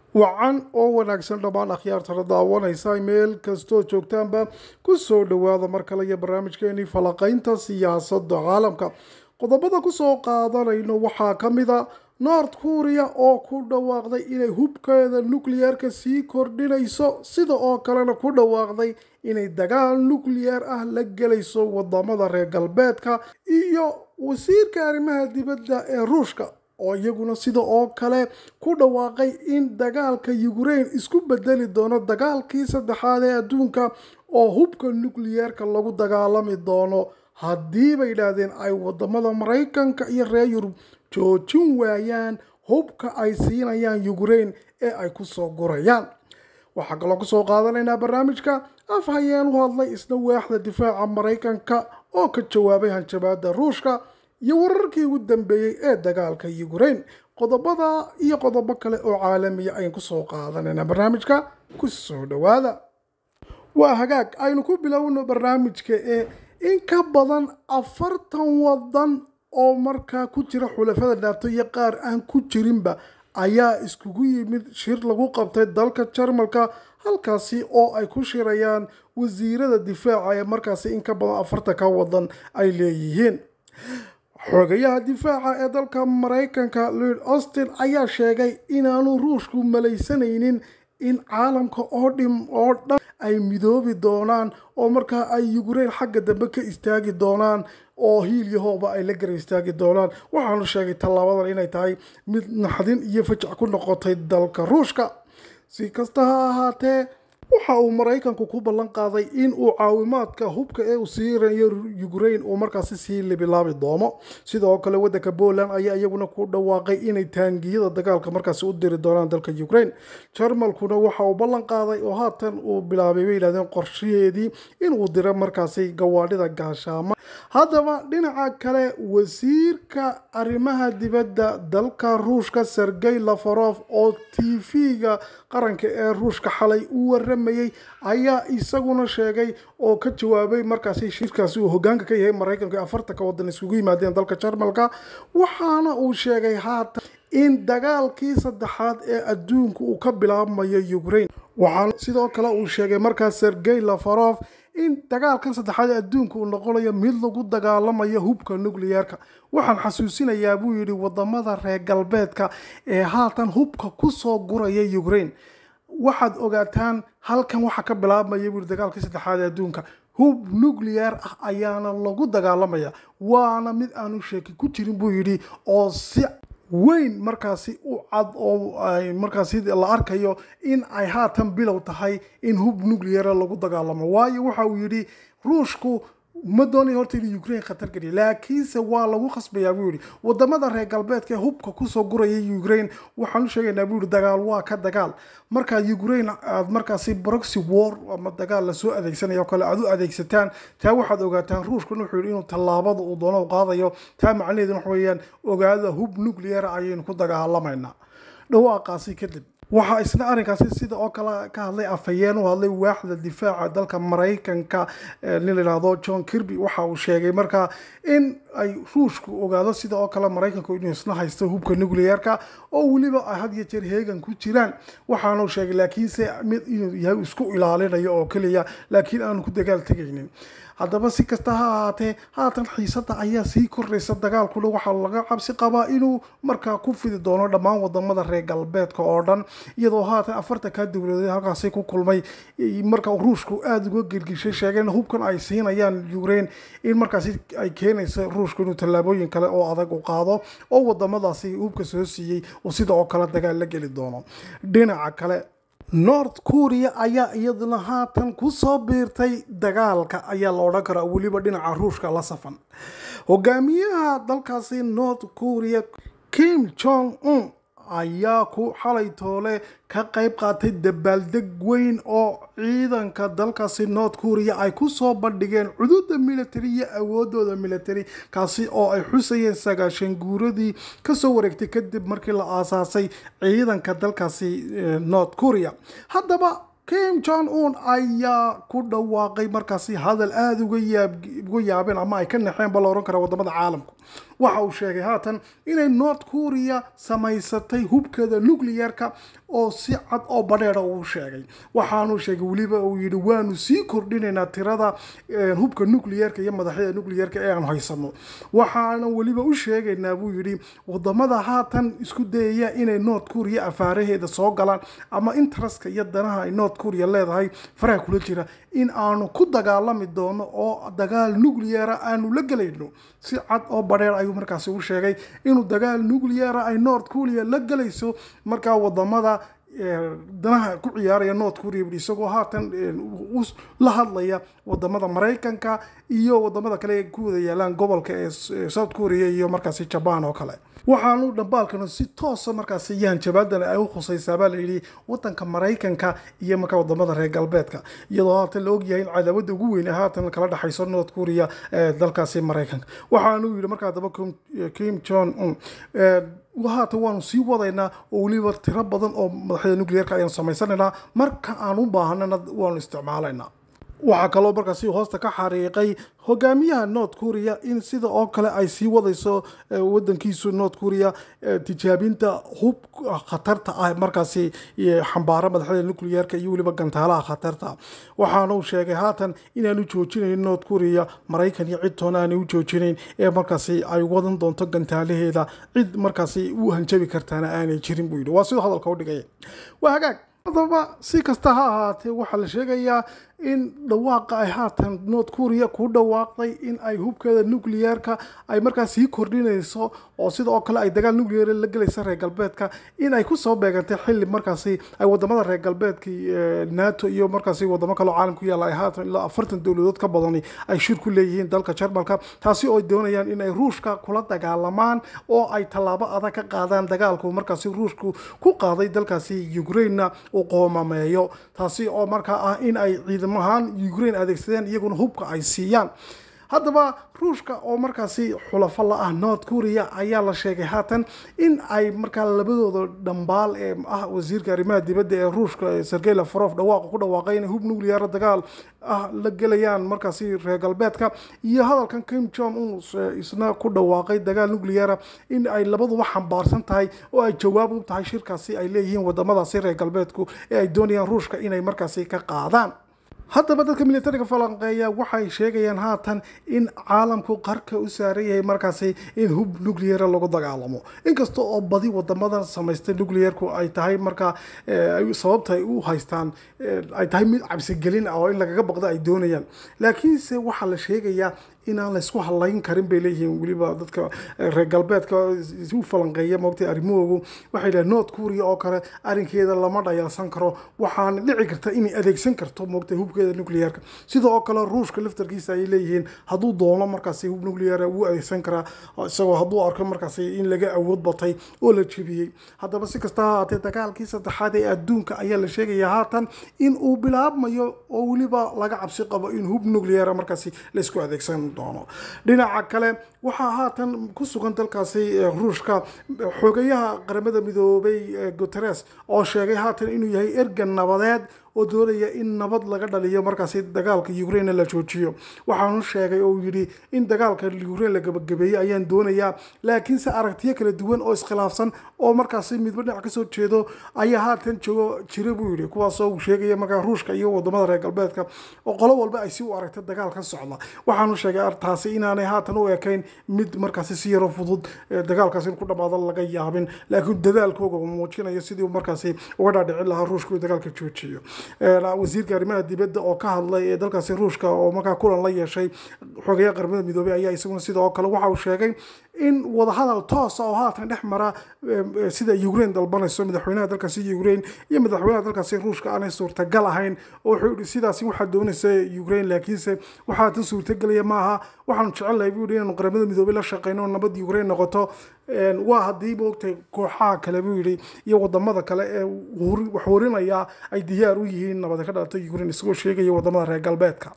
wacan oo wanaagsan dhammaan akhyaartana daawanaysa meel kastoo joogtaanba ku soo dhowaada mar kale iyo barnaamijkeenii falaqaynta siyaasadda caalamka qodobada kusoo qaadanayno waxaa ka mid a north kuuriya oo ku dhawaaqday inay hubkeeda nukliyeerka sii kordhinayso sida oo kalena ku dhawaaqday inay dagaal nukliyeer ah la gelayso wadamada reer galbeedka iyo wasiirka arrimaha dibadda ee ruushka oo iyaguna sida oo kale ku dhawaaqay in dagaalka yukrain isku bedeli doono dagaalkii saddexaad ee adduunka oo hubka nukliyeerka lagu dagaalami doono haddii bay yidhaahdeen ay wadamada maraykanka iyo reer yurub joojin waayaan hubka ay siinayaan yukrain ee ay kusoo gurayaan waxaa kaloo kusoo qaadanaynaa barnaamijka af hayeen u hadlay isna waaxda difaaca maraykanka oo ka jawaabay hanjabaada ruushka iyo wararkii ugu dambeeyey ee dagaalka yukrain qodobada iyo qodobo kale oo caalamiya ayaan kusoo qaadanaynaa barnaamijka kusoo dhowaada waa hagaag aynu ku bilowno barnaamijka ee in ka badan afartan wadan oo markaa ku jira xulafada dhaato iyo qaar aan ku jirinba ayaa iskugu yimid shir lagu qabtay dalka jarmalka halkaasi oo ay ku shirayaan wasiirada difaaca ee markaasi in ka badan afartan ka wadan ay leeyihiin xogayaha difaaca ee dalka maraykanka lord austin ayaa sheegay inaanu ruushku malaysanaynin in caalamka oo dhim oo dhan ay midoobi doonaan oo markaa ay yukrain xagga dambe ka istaagi doonaan oo hiil yahooba ay la gara istaagi doonaan waxaanu sheegay tallaabadan inay tahay mid naxdin iyo fajac ku noqotay dalka ruushka si kasta ha ahaatee waxa uu maraykanku ku ballan qaaday in uu caawimaadka hubka ee uu siirayo yukrain uu markaasi sii libilaabi doono sidoo kale waddanka poland ayaa iyaguna ku dhawaaqay inay taangiyada dagaalka markaasi u diri doonaan dalka yukrain jarmalkuna waxa uu ballan qaaday oo haatan uu bilaabay bay yidhahdeen qorshaheedii inuu diro markaasi gawaadhida gaashaama haddaba dhinaca kale wasiirka arrimaha dibadda dalka ruushka sergey lafarof oo t v-ga qaranka ee ruushka xalay u waramayey ayaa isaguna sheegay oo ka jawaabay markaasi shirkaasi uu hogaanka ka yahay maraykanka ee afartanka wadan iskugu yimaadeen dalka jarmalka waxaana uu sheegay haatan in dagaalkii saddexaad ee adduunka uu ka bilaabmayo ukrain waxaana sidoo kale uu sheegay markaas sergey lafarof in dagaalkan saddexaad ee adduunka uu noqonayo mid lagu dagaalamayo hubka nukliyeerka waxaan xasuusinayaa buu yidhi wadamada reer galbeedka ee haatan hubka kusoo guraya ukrain waxaad ogaataan halkan waxaa ka bilaabmaya buu dagaalkii saddexaad ee adduunka hub nuclear ah ayaana lagu dagaalamaya waana mid aanu sheeki ku jirin buu yidhi oo si weyn markaasi u cad oo ay markaasi la arkayo in ay haatan bilow tahay in hub nucleara lagu dagaalamo waayo waxa uu yidhi ruushku ma doonay horta inuu ukrain khatar geliya laakiinse waa lagu khasbayaa buu yidhi wadamada reer galbeedka ee hubka kusoo guraya ukrain waxaan u sheegaynaa buu yidhi dagaal waa ka dagaal markaa ukrain aad markaasi proxy war ama dagaal lasoo adeegsanaya oo kale aad u adeegsataan taa waxaad ogaataan ruushkuna wuxuu yidhi inuu tallaabada uu doono qaadayo taa macnaheeduna waxa weeyaan ogaada hub nucleara ayaynu ku dagaalamaynaa dhawaaqaasi kadib waxaa isna arrinkaasi sida oo kale ka hadlay afhayeen u hadlay waaxda difaaca dalka maraykanka nin la yidhaahdo john kirby waxa uu sheegay markaa in ay ruushku ogaado sida oo kale maraykanku inuu isna haysto hubka nucleyeerka oo weliba ay had iyo jeer heegan ku jiraan waxaanu sheegay laakiinse mid inuu yahay isku ilaalinayo oo keliya laakiin aanu ku dagaal tegaynin haddaba si kasta ha ahaatee haatan xiisada ayaa sii kordhaysa dagaalkuna waxaa laga cabsi qabaa inuu markaa ku fidi doono dhammaan wadamada reer galbeedka oo dhan iyadoo haatan afartanka dowladeed halkaasi ku kulmay marka ruushku aada uga gelgishay sheegeen hubkan ay siinayaan ukrain in markaasi ay keenayso ruushku inuu tallaabooyin kale oo adag u qaado oo wadamadaasi hubka soo siiyey uu sida oo kale dagaal la geli doono dhinaca kale north kuuriya ayaa iyaduna haatan kusoo biirtay dagaalka ayaa la odhan karaa weliba dhinaca ruushka la safan hogaamiyaha dalkaasi north kuuriya kim jong un ayaa ku xalay toole ka qayb qaatay dabaaldeg weyn oo ciidanka dalkaasi north kuuriya ay kusoo bandhigeen cududa military iyo awoodooda military kaasi oo ay xusayeen sagaashan guuradii kasoo wareegtay kadib markii la aasaasay ciidanka dalkaasi north kuuriya haddaba kim jong un ayaa ku dhawaaqay markaasi hadal aada uga yaabeen ama ay ka naxeen ba la ohan kara wadamada caalamku waxa uu sheegay haatan inay north korea samaysatay hubkeeda nuclearka oo si cad oo badheera uu sheegay waxaanuu sheegay weliba uu yidhi waanu sii kordhinaynaa tirada hubka nuclearka iyo madaxyada nuclearka ee aan haysano waxaana weliba u sheegaynaa buu yidhi wadamada haatan isku dayaya inay north korea afaaraheeda soo galaan ama interestka iyo danaha ay north korea leedahay faraha kula jira in aanu ku dagaalami doono oo dagaal nucleara aanu la gelayno si cad oo badheer ayuu markaasi u sheegay inuu dagaal nucleara ay north korea la gelayso markaa wadamada danaha ku ciyaaraya north korea bui isagoo haatan la hadlaya wadamada maraykanka iyo wadamada kale ee ku wada yaalaan gobolka ee south korea iyo markaasi jaban oo kale waxaanu dhambaalkanu si toosa markaasi yahanjabaadan ay u khusaysaa baa layidhi wadanka maraykanka iyo markaa wadamada reer galbeedka iyadoo haatan la ogyahay in cadaawada ugu weyn haatan kala dhexayso north korea ee dalkaasi maraykanka waxaanu yidhi markaa daba kim jon un haatan waanu sii wadaynaa oo weliba tiro badan oo madaxyada nuclearka ayaanu samaysanaynaa marka aan u baahanana waanu isticmaalaynaa waxaa kaloo markaasi hoosta ka xariiqay hogaamiyaha north korea in sida oo kale ay sii wadayso wadankiisu north korea tijaabinta hub khatarta ah markaasi xambaara madaxda nuclearka iyo weliba gantaalaha khatarta waxaanu sheegay haatan inaanu joojinayn north korea maraykan iyo cid toona aanay u joojinayn ee markaasi ay wadan doonto gantaalaheeda cid markaasi u hanjabi kartaana aanay jirin buu yidhi waa siduu hadalka u dhigay waa hagaag haddaba si kasta ha ahaatee waxaa la sheegayaa in dhawaaqa ay haatan north korea ku dhawaaqday in ay hubkeeda nuclearka ay markaas sii kordhinayso oo sida oo kale ay dagaal nuclear la gelaysa reer galbeedka in ay kusoo beegantay xili markaasi ay wadamada reer galbeedka nato iyo markaasi wadamo kaleo caalam ku yaalla ay haatan ilaa afartan dowladood ka badani ay shir ku leeyihiin dalka jarmalka taasi oo ay doonayaan in ay ruushka kula dagaalamaan oo ay tallaabo adag ka qaadaan dagaalku markaasi ruushku ku qaaday dalkaasi ukrainena uu qoomameeyo taasi oo markaa ah in ay ciidamahaan ukraine adeegsadeen iyaguna hubka ay siiyaan haddaba ruushka oo markaasi xulafo la ah north korea ayaa la sheegay haatan in ay markaa labadooda dhambaal ee ah wasiirka arrimaha dibadda ee ruushka sergey lavrov dhawaaqa ku dhawaaqay inay hub nuclear dagaal ah la gelayaan markaasi reer galbeedka iyo hadalkan kim jong un isna ku dhawaaqay dagaal nucleara in ay labaduba xambaarsan tahay oo ay jawaab u tahay shirkaasi ay leeyihiin wadamadaasi reer galbeedku ee ay doonayaan ruushka inay markaasi ka qaadaan haddaba dadka militariga falanqeeya waxay sheegayaan haatan in caalamku qarka u saaran yahay markaasi in hub nucleara lagu dagaalamo inkasta oo badi wadamadan samaystay nuclearku ay tahay markaa sababta ay u haystaan ay tahay mid cabsigelin ah oo in lagaga baqdo ay doonayaan laakiinse waxaa la sheegayaa inaan laysku halayn karin bay leeyihiin weliba dadka reer galbeedka u falanqeeya moogtay arrimahoogu waxay dhahen north korea oo kale arrinkeeda lama dhayalsan karo waxaana dhici karta inay adeegsan karto moogtay hubkeeda nuclearka sida oo kale ruushka laftarkiisa ayay leeyihiin hadduu doono markaasi hub nuclear wuu adeegsan karaa isagoo hadduu arko markaasi in laga awood batay oo la jebiyey haddaba si kasta ha haatee dagaalkii saddexaad ee adduunka ayaa la sheegayaa haatan in uu bilaabmayo oo weliba laga cabsi qabo in hub nucleara markaasi laysku adeegsan doono dhinaca kale waxaa haatan ku sugan dalkaasi ruushka xogayaha qaramada midoobay guteres oo sheegay haatan inuu yahay ergan nabadeed oo doonaya in nabad laga dhaliyo markaasi dagaalka ukraine la joojiyo waxaanu sheegay oo yidhi in dagaalka ukraine la gabagabeeyey ayaan doonayaa laakiinse aragtiyo kala duwan oo iskhilaafsan oo markaasi midba dhinac kasoo jeedo ayaa haatan joogo jira buu yidhi kuwaasoo uu sheegaya markaa ruushka iyo wadamada reer galbeedka oo qolo walba ay si u aragta dagaal ka socda waxaanu sheegay artaasi inaanay haatan u ekayn mid markaasi si yaro fudud dagaalkaasi in ku dhamaado laga yaabin laakiin dadaalkooga uu muujinayo sidii markaasi uga dhaadhicin lahaa ruushka uu dagaalka joojiyo wasiirka arrimaha dibadda oo ka hadlay ee dalkaasi ruushka oo markaa kulan la yeeshay xogayaha qaramada midoobey ayaa isaguna sida oo kale waxa uu sheegay in wadahadal toosa oo haatan dhex mara sida ukraine dalbanayso madaxweynaha dalkaasi ukraine iyo madaxweynaha dalkaasi ruushka aanay suurtagal ahayn oo wuxuu yihi sidaasi waxaa doonaysa ukraine laakiinse waxaa tan suurtagelaya maaha waxaanu jecelnahay buu yihi inaanu qaramada midoobey la shaqeyno oo nabad ukraine noqoto waa haddii moogtay kooxaha kale buu yidhi iyo wadamada kale ee wax warinaya ay diyaar u yihiin nabad ka dhalata ukraine isagoo sheegaya wadamada reer galbeedka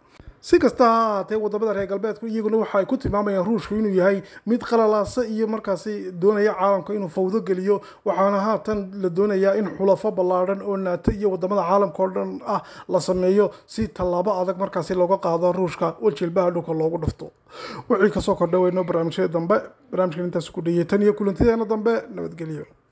si kasta ha ahaatee wadamada reer galbeedku iyaguna waxa ay ku tilmaamayaan ruushku inuu yahay mid qalalaasa iyo markaasi doonaya caalamka inuu fawdo geliyo waxaana haatan la doonayaa in xulafo ballaadhan oo naato iyo wadamada caalamka oo dhan ah la sameeyo si tallaabo adag markaasi looga qaado ruushka oo jilbaha dhulka loogu dhufto wixii kasoo kordha weyno barnaamijyada dambe barnaamijkan intaas ku dhayay tan iyo kulantideena dambe nabadgelyo